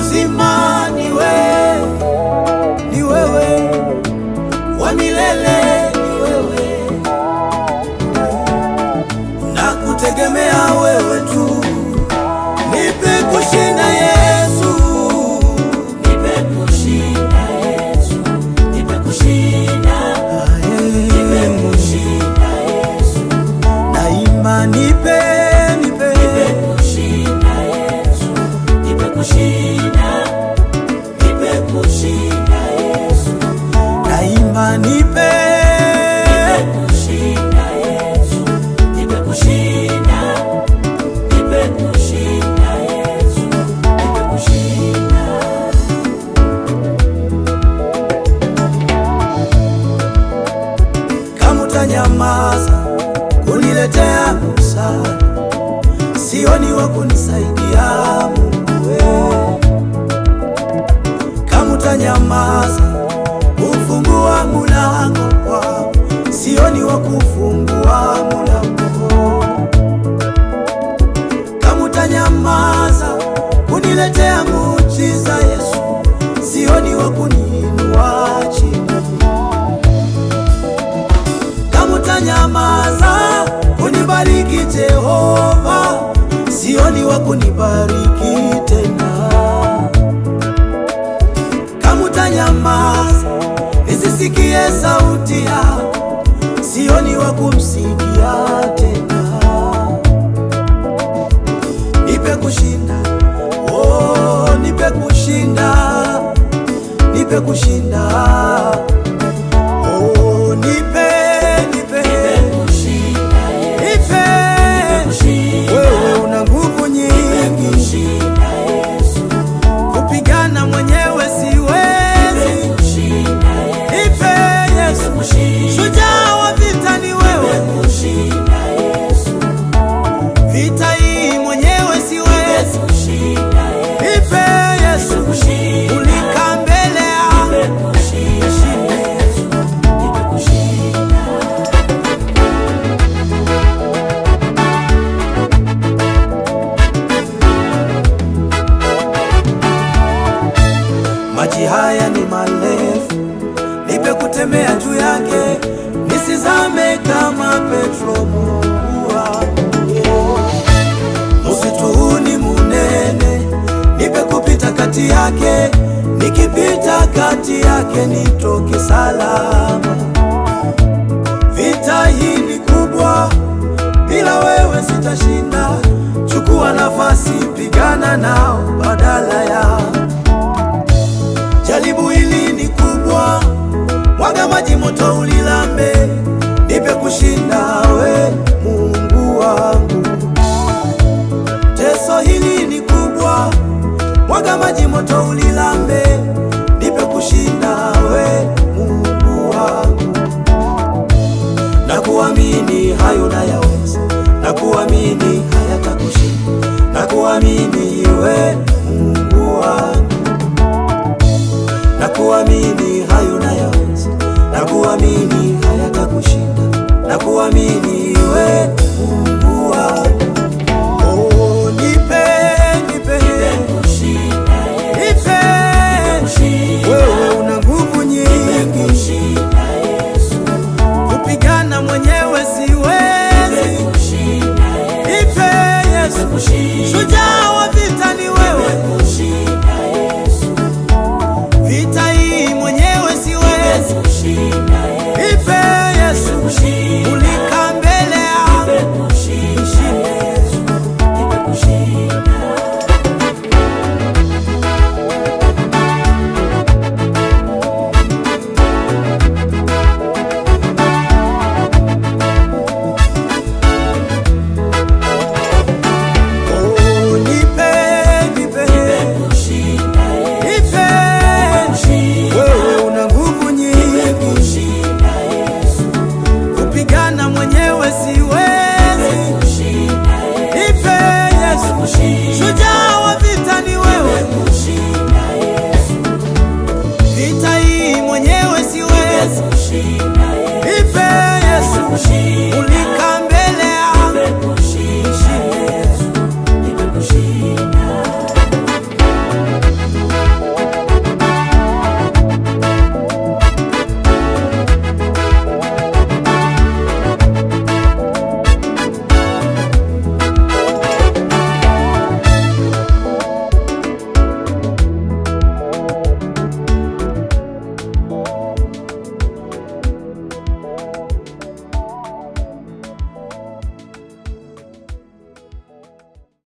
uzima ni wewe, ni wewe, wa milele ni wewe, na kutegemea wewe tu. Nipe kushinda Yesu, Nipe kushinda Yesu, nipe kushinda, nipe kushinda Yesu, naimba nipe, nipe, nipe kushinda Yesu, nipe kushinda, nipe kushinda Yesu, naimba nipe, nipe kushinda Yesu, nipe kushinda, nipe kushinda Yesu, nipe kushinda. kama utanyamaza kuniletea msaada, sioni wa kunisaidia Mungu wewe. Kama utanyamaza kufungua mulango kwangu, sioni wa kufungua mulango. Kama utanyamaza kuniletea muujiza Yesu, sioni wa kuniinua chini kama utanyamaza kunibariki Jehova, sioni wa kunibariki tena. Kama utanyamaza nisisikie sauti yako, sioni wa kumsikia tena. Nipe kushinda, oh, nipe kushinda, nipe kushinda Oh, nipe, nipe, nipe. Wewe una nguvu nyingi, kupigana mwenyewe siwezi. Nipe Yesu, shujaa wa vita ni wewe, vita hii mwenyewe siwezi. Nipe Yesu, ulika mbele yangu, maji haya ni marefu, nipe kutembea juu yake, nisizame kama Petro. Mungu wangu, msitu huu ni munene, nipe kupita kati yake, nikipita kati yake nitoke salama. Vita hii ni kubwa, bila wewe sitashinda. Chukua nafasi, pigana nao badala ya Jaribu hili ni kubwa, mwaga maji moto ulilambe, nipe kushinda we Mungu wangu. Teso hili ni kubwa, mwaga maji moto ulilambe, nipe kushinda we Mungu wangu. Na kuamini hayo nayaweza, na kuamini hayatakushinda, na kuamini we Mungu wangu na kuamini hayo nayaweza, na kuamini hayatakushinda, na kuamini we